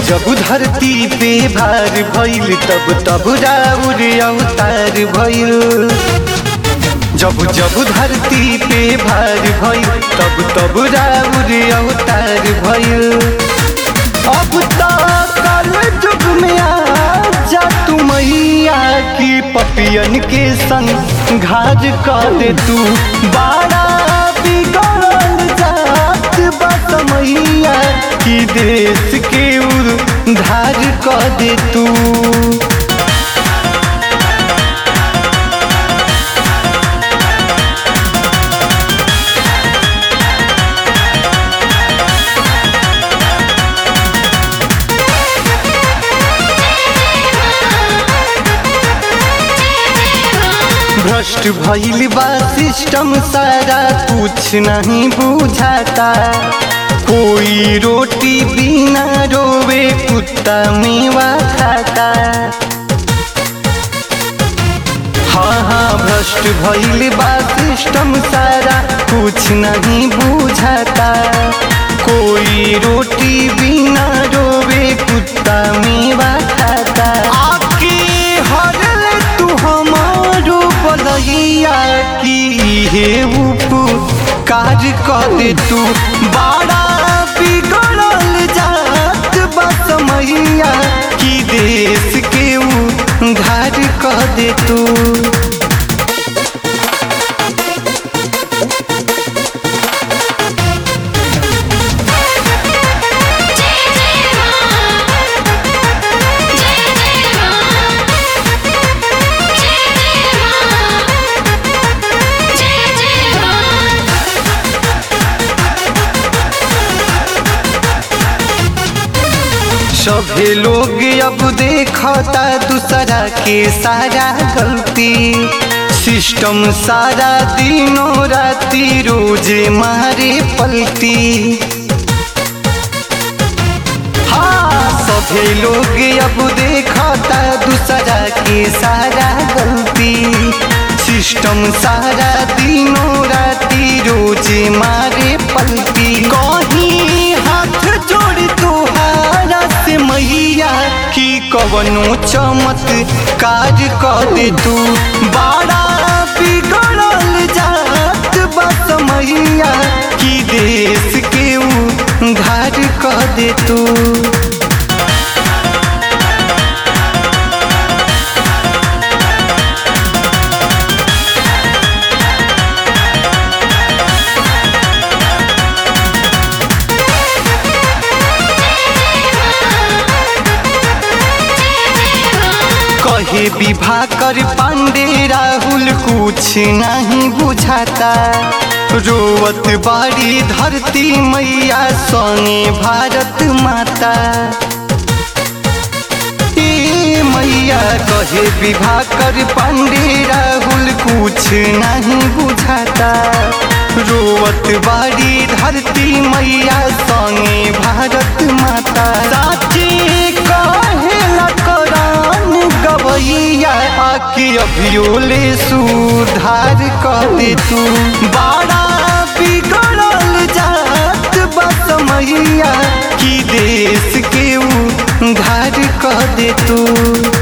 जब धरती पे भार भइल तब तब राउर अवतार भइल जब जब धरती पे भार भइल तब तब राउर अवतार भइल अब तो कल युग में आ जा तू मैया की पपियन के संग घाज कर दे तू बाड़ा बिगड़ल जात बस मैया की देश के उधार कर दे तू भ्रष्ट भइल बा सिस्टम सारा कुछ नहीं बुझाता कोई रोटी बिना रोवे कुत्ता मेवा खाता हाँ हाँ भ्रष्ट भइल बा सिस्टम सारा कुछ नहीं बुझाता कोई रोटी बिना रोवे कुत्ता मेवा खाता आके हरल तू हमारो बलैया की हे उपकार कर दे तू बड़ा बिगड़ल जात बस मैया की देश के उधार कर दे तू जय जय राम जय जय राम जय जय राम जय जय राम सभे लोग अब देखता दूसरा के सारा गलती सिस्टम सारा दिनों राती रोजे मारे पलटी हाँ सभे लोग अब देखता दूसरा के सारा गलती सिस्टम सारा दिनों राती रोजे मारे पलटी कहीं हाथ जोड़ तोहारा से मैया की कवनो चमत्कार कर दे तू बड़ा बिगड़ल जात बस मैया की देश के उधार कर दे तू कहे विवाह कर पांडे राहुल कुछ नहीं बुझाता रोवत बाड़ी धरती मैया संगे भारत माता ए मैया कहे विवाह कर पांडे राहुल कुछ नहीं बुझाता रोवत बाड़ी धरती मैया संगे भारत माता साची कहेला करान गवैया आके अभियोले सुधार कर दे तू बड़ा बिगड़ल जात बस मैया की देश के उधार कर दे तू